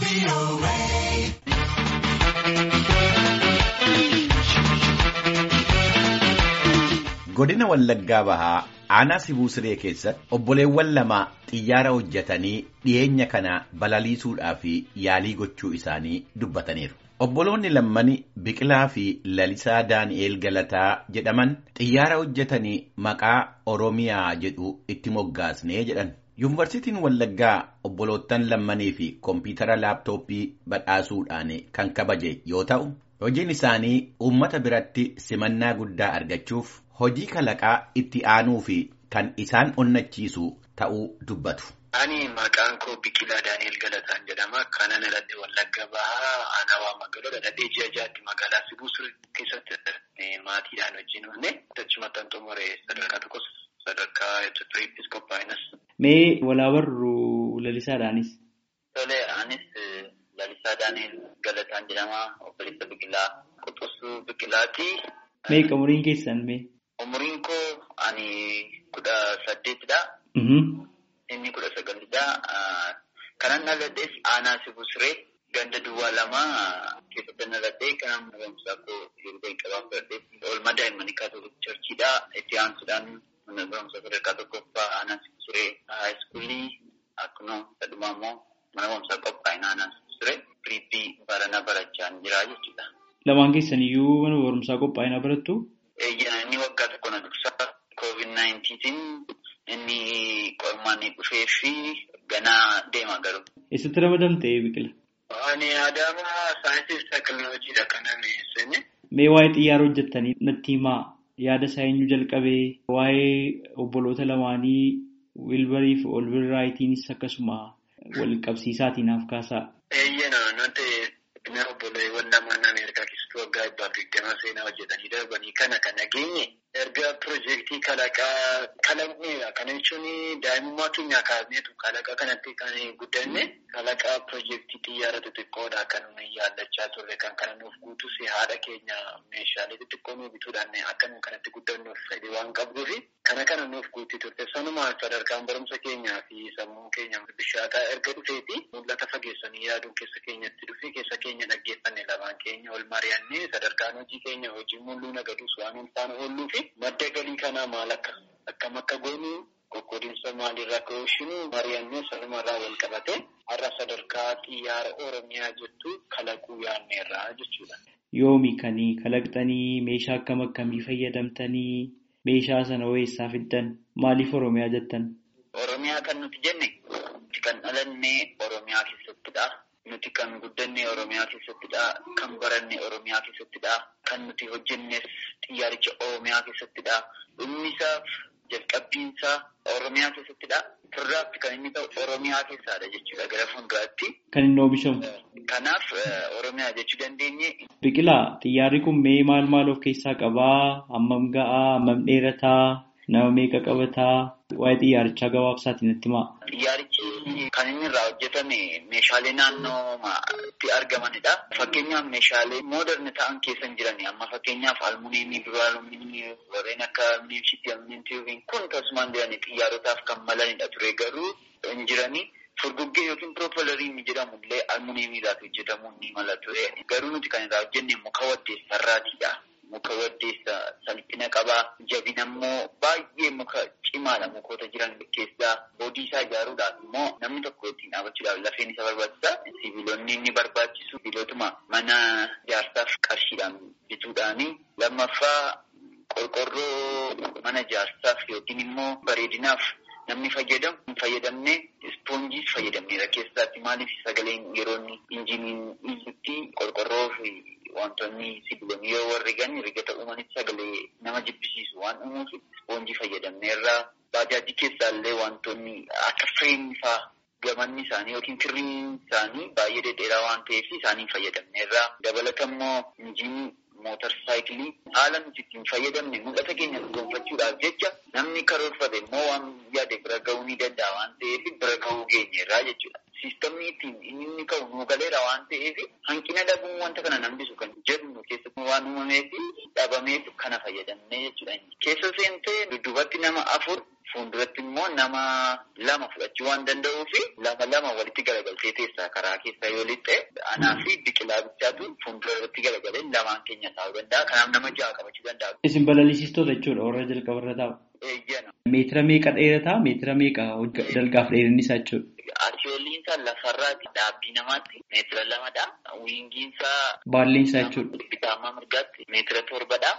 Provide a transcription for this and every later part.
Godina Wallaggaa Bahaa aanaa Sibuu Siree keessatti obboleewwan lama xiyyaara hojjetanii dhiyeenya kana balaliisuudhaaf yaalii gochuu isaanii dubbataniiru. Obboloonni lammani Biqilaa fi Lalisaa Daani'eel Galataa jedhaman xiyyaara hojjetanii maqaa Oromiyaa jedhu itti moggaasnee jedhan. Yuunivarsiitiin Wallaggaa obboloottan lammanii fi kompiitara laaptooppii badhaasuudhaan kan kabaje yoo ta'u, hojiin isaanii uummata biratti simannaa guddaa argachuuf hojii kalaqaa itti aanuu fi kan isaan onnachiisu ta'uu dubbatu. Ani maqaan koo Biqilaa Daani'el Galataan jedhama. Kanan aladde Wallagga Bahaa Aanawaa magaalaa dhadhee ji'a jaatti magaalaa Sibuu Siree keessatti maatiidhaan wajjin oolne achumatti an xumure sadarkaa tokkos sadarkaa Episkooppis qophaa'inas. Mee walaa barru lalisaadhaanis? Tole anis Lalisaa Daani'el Galataan jedhama. Obboleessa Biqilaa Quxusuu Biqilaati. Meeqa umuriin keessan mee? Umuriin koo ani kudha saddeetidha. Inni kudha sagalidha. Kanan dhaladhees aanaa Sibuu Siree ganda duwwaa lama keessatti dhaladhee kanan barumsaa koo yeroo jalqabaa fudhadhee oolmaa daa'immanii kaatolik charchiidha. Itti aansuudhaan mana barumsaa sadarkaa tokkoffaa aanaa Sibuu Siree haayiskuulii akkuma sadhumaa immoo mana barumsaa qophaa'ina aanaa Sibuu Siree piriippii baranaa barachaa jira jechuudha. Lamaan keessan iyyuu mana barumsaa qophaa'inaa barattu? Eeyyana inni waggaa tokko na dursaa koovid naayintiitiin inni qormaan dhufee fi ganaa deema garuu. Eessatti ramadamte Biqila? Ani Adaama saayinsii fi teekinooloojiidha kanan seene. Mee waa'ee xiyyaara hojjettanii natti himaa yaada isaa eenyu jalqabee waa'ee obboloota lamaanii Wilbarii fi Olbirraayitiinis akkasuma wal qabsiisaatiin naaf kaasaa. Eeyyana nuti obboleewwan lamaan Ameerikaa keessatti waggaa dhibbaaf digdama seenaa hojjetanii darbanii kana kan nageenye erga piroojeektii kalaqaa kalaqneedha. Kana jechuun daa'imummaa keenyaa kaasneetu kalaqaa kanatti kan guddanne kalaqaa piroojeektii xiyyaara xixiqqoodha kan nuyi yaallachaa turre kan kana nuuf guutus haadha keenya meeshaalee xixiqqoo nuuf bituudhaan akka nu kanatti guddannuuf fedhii waan qabduufi kana kana nuuf guutti turte. Sanumaan sadarkaan barumsa keenyaa fi sammuu keenya bishaataa erga dhufeeti mul'ata fageessanii yaaduun keessa keenyatti dhufe keessa keenya dhaggeeffanne lamaan keenya ol mari'annee sadarkaan hojii keenya hojii mul'uu nagaduus waan ulfaana oolluu fi madda galii kanaa maal akka akkam akka goonu qoqqoodinsa maalirraa ka'uushinu mari'annee sanumarraa wal qabate har'a sadarkaa xiyyaara oromiyaa jettu kalaquu yaanneerraa jechuudha. Yoomi kan kalaqxanii meeshaa akkam akkamii fayyadamtanii meeshaa sana eessaa fiddan maaliif oromiyaa jettan? Oromiyaa kan nuti jenne nuti kan dhalanne oromiyaa keessattidha. Nuti kan guddanne oromiyaa keessattidha. Kan baranne oromiyaa keessattidha. Kan nuti hojjennes xiyyaaricha oromiyaa keessattidha. Dhumnisaaf jalqabbiinsaa oromiyaa keessattidha. Firraatti kan inni ta'u oromiyaa keessadha jechuudha gara fuulduraatti. Kan inni oomishamu. Kanaaf oromiyaa jechuu dandeenye. Biqilaa xiyyaarri kun mee maal maal of keessaa qabaa? Hammam ga'aa? Hammam dheerataa? Nama meeqa qabataa? Waa'ee xiyyaarichaa gabaabsaatiin natti himaa. Xiyyaarichi kan inni irraa hojjetame meeshaalee naannootti argamanidha. Fakkeenyaaf meeshaalee mooderni ta'an keessa hin jirani. Amma fakkeenyaaf almuuniyeemii, duraalumiinii warreen akka almuuniyeemshiitii, almuuniyeemtiiwwiin kun tasumaan jirani xiyyaarotaaf kan malanidha ture garuu hin jirani. Furguggee yookiin piroopelariin jedhamu illee almuuniyeemiidhaaf hojjetamuu ni mala ture. Garuu nuti kan irraa hojjenne muka waddeessarraatidha. Muka waddeessa salphina qabaa. Jabina immoo baay'ee muka cimaadha mukoota jiran keessaa. Boodii isaa ijaaruudhaaf immoo namni tokko ittiin dhaabachuudhaaf lafeen isa barbaachisa. Sibiilonni inni barbaachisu sibiilotuma mana ijaarsaaf qarshiidhaan bituudhaani. Lammaffaa qorqorroo mana ijaarsaaf yookiin immoo bareedinaaf namni fayyadamu hin fayyadamne ispoonjiis fayyadamneera keessaatti maaliif sagaleen yeroo injiniin iyyutti qorqorroo fi wantoonni sibiilonni yoo warri gani rigata uumanitti sagalee nama jibbisiisu waan uumuuf ispoonjii fayyadamneerra baajaajii keessaa illee wantoonni akka fireemii faa gamanni isaanii yookiin kirriin isaanii baay'ee dhedheeraa waan ta'eef isaanii fayyadamneerra dabalata immoo injinii mootar saayikilii haala nuti ittiin fayyadamne mul'ata keenya gonfachuudhaaf jecha namni karoorfate immoo waan yaade bira ga'uu ni danda'a waan ta'eef bira ga'uu geenyeerraa jechuudha. Siistamni ittiin inni inni ka'u nu galeera waan ta'eef hanqina dhabuun wanta kana nambisu kan jedhu keessatti waan uumameef dhabameef kana fayyadamne jechuudha. Keessa seentee dudduubatti nama afur fuulduratti immoo immoo nama lama fudhachuu waan danda'uu fi lama lama walitti garagaltee teessaa karaa keessa yoo lixxe anaa fi biqilaa bichaatu fuuldura irratti garagalee lamaan keenya taa'uu danda'a. Kanaaf nama ja'a qabachuu danda'a. Isin balalisiistota jechuudha warra jalqaba irra taa'u. Eeyyana. Meetira meeqa dheerataa? Meetira meeqa dalgaaf dheerinni isaa jechuudha? Asiyooliin isaa lafarraati dhaabbii namaatti meetira lamadha. Wiingiin isaa. Baalleen isaa jechuudha. Bitaamaa mirgaatti meetira torbadha.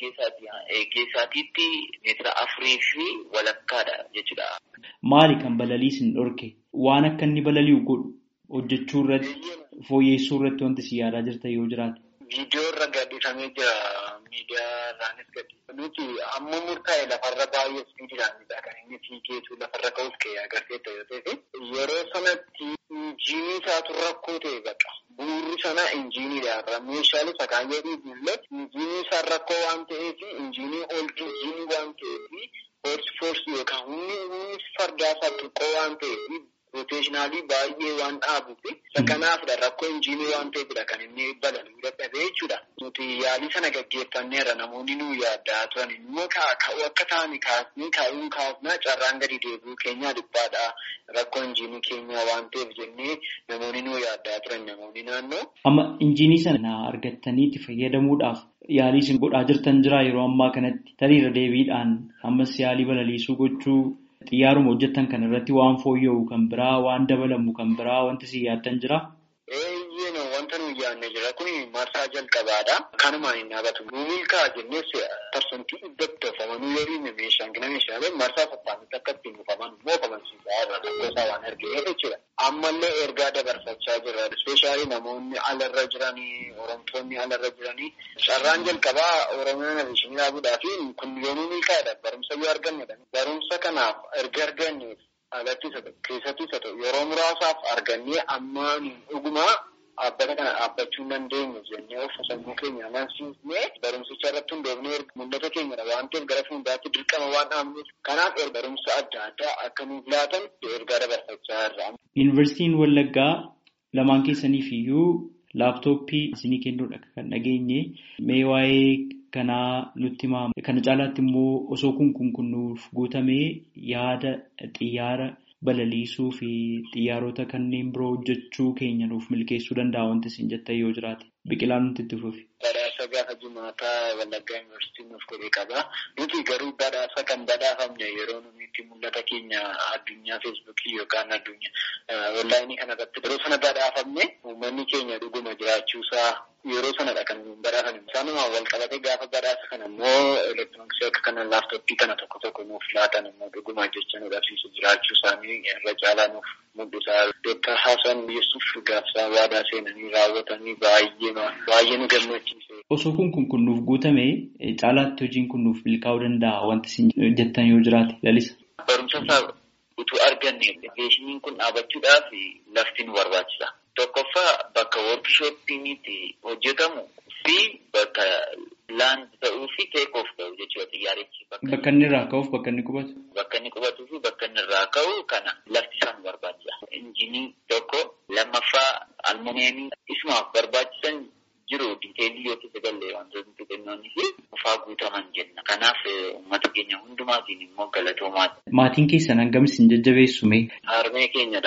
Geessaatiitti meetira afurii fi walakkaadha jechuudha. Maali kan balaliisin dhorke? Waan akka inni balali'u godhu hojjechuu irratti fooyyessuu irratti wanti si yaadaa jirta yoo jiraate. Viidiyoo irra gadhiifamee jira. Miidiyaa irraanis gadhiifame. Nuti amma murtaa'e lafarra baay'ee ispiidiidhaanidha kan inni fiigeetu lafarra ka'uuf ka'ee agarsiisa yoo ta'e yeroo sanatti injiinii isaatu rakkoo ta'e baqa. Bu'uurri sana injiiniidha. Meeshaalee sakaayyoo dhiibnillee injiinii isaa rakkoo waan ta'eef injiinii ooltii injiinii waan ta'eef foorsi foorsi yookaan humni humni fardaa isaa xiqqoo waan ta'eef rooteeshinaalii baay'ee waan dhaabuuf kanaafidha rakkoo injiinii waan ta'eefidha kan inni balaluu dadhabee jechuudha. Nuti yaalii sana gaggeeffanneerra namoonni nu yaaddaa turan immoo ka'uu akka ta'an kaasnee kaa'uun kaasnaa carraan gadi deebi'uu keenyaa dhiphaadha. Rakkoo injiinii keenyaa waan ta'eef jennee namoonni nu yaaddaa turan namoonni naannoo. Amma injiinii sana argattanii itti fayyadamuudhaaf yaalii isin godhaa jirtan jira yeroo ammaa kanatti taliirra deebiidhaan ammas yaalii balaliisuu gochuu xiyyaaruma hojjettan kan irratti waan fooyya'u kan biraa waan dabalamu kan biraa wanti si yaaddan jira. Eeyyee wanta nuyi yaadne jira kun marsaa jalqabaadha. Kanumaan hin dhaabatu. Milkaa jennees parsantii dhibbatti oofamanuu yoo dhiibne meeshaan gina meeshaalee marsaa sassaanitti akka ittiin oofaman immoo oofamansiisaa irra rakkoo isaa waan argee jechuudha. Ammallee ergaa dabarfachaa jirra. Ispeeshaalii namoonni alarra jiranii, oromtoonni alarra jiranii. Carraan jalqabaa Oromiyaa Navishinii dhaabuudhaa fi kun yoomuu milkaa'edha. Barumsa yoo argannedha. Barumsa kanaaf erga arganneef alatti isa ta'u keessatti isa ta'u yeroo muraasaaf argannee ammaan dhugumaa dhaabbata kana dhaabbachuu hin dandeenyu jennee of sammuu keenya amansiisnee barumsicha irratti hundoofnee mul'ata keenyadha waan ta'eef gara fuulduraatti dirqama waan dhaabnuuf kanaaf barumsa adda addaa akka nuuf laatan ergaa dabarfachaa jirra. Yuunivarsiitiin Wallaggaa lamaan keessaniif iyyuu laaptooppii isinii kennuudha kan dhageenye mee waa'ee kanaa nutti himaa kana caalaatti immoo osoo kun kun kunnuuf guutamee yaada xiyyaara balaliisuu fi xiyyaarota kanneen biroo hojjechuu keenya nuuf milkeessuu danda'a wanti isin jettan yoo jiraate biqilaan nuti itti fufi. Badhaasa gaafa jimaataa Wallaggaa Yuunivarsiitiin nuuf godhee qaba. Nuti garuu badhaasa kan badhaafamne yeroo nuti itti mul'ata keenya addunyaa feesbuukii yookaan addunyaa onlaayinii kanarratti yeroo sana badhaafamne uummanni keenya dhuguma jiraachuusaa yeroo sanadha kan badhaafame. Isaanumaan wal qabatee gaafa badhaasa kana immoo elektirooniksii akka kana laaftoppii kana tokko tokko nuuf laatan immoo dhuguma jecha nu dhabsiisu jiraachuu isaanii irra caalaa nuuf mul'isaa. Dooktar Hasan Yesuuf gaafsaa waadaa seenanii raawwatanii baay'ee baay'ee nu gammachiise. Osoo kun kun kun nuuf guutame caalaatti hojiin kun nuuf milkaa'uu danda'a wanti isin jettan yoo jiraate lalisa. Barumsa isaa utuu arganne beeshiniin kun dhaabachuudhaaf lafti nu barbaachisa. Tokkoffaa bakka workshoppiinitti hojjetamu fi bakka laand ta'uu fi teek oof ta'u jechuudha xiyyaarichi. Bakka inni irraa ka'uuf bakka inni qubatu. Bakka inni qubatuu fi bakka inni irraa ka'u kana lafti isaa nu barbaachisa. Injinii tokko lammaffaa almuneemii isumaaf barbaachisan jiru diiteelii yoo keessa galle wantoonni xixiqqoonni fi ufaa guutaman jenna. Kanaaf uummata keenya hundumaatiin immoo galatoomaati. Maatiin keessan hangam isin jajjabeessume? Harmee keenyadha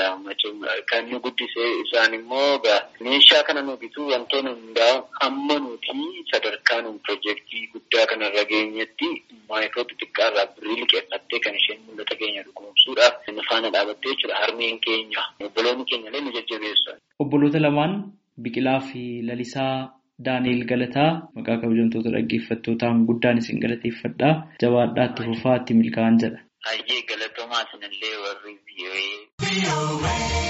kan nu guddisee isaan immoo meeshaa kana nu bituu wantoonni hundaa'an amma nuti sadarkaa nu piroojeektii guddaa kanarra geenyetti maayikiroo xixiqqaa irraa birrii liqeeffattee kan isheen mul'ata keenya dhugoomsuudhaaf nu faana dhaabattee jechuudha. Harmeen keenya obboloonni keenya illee nu jajjabeessu. Obboloota lamaan Biqilaa fi Lalisaa Daaneel Galataa maqaa kabajamtoota dhaggeeffattootaan guddaan isin galateeffadha. Jabaadhaatti fufaa itti milkaa'an jedha. Hayyee galatoomaa isinillee warri biyyoee.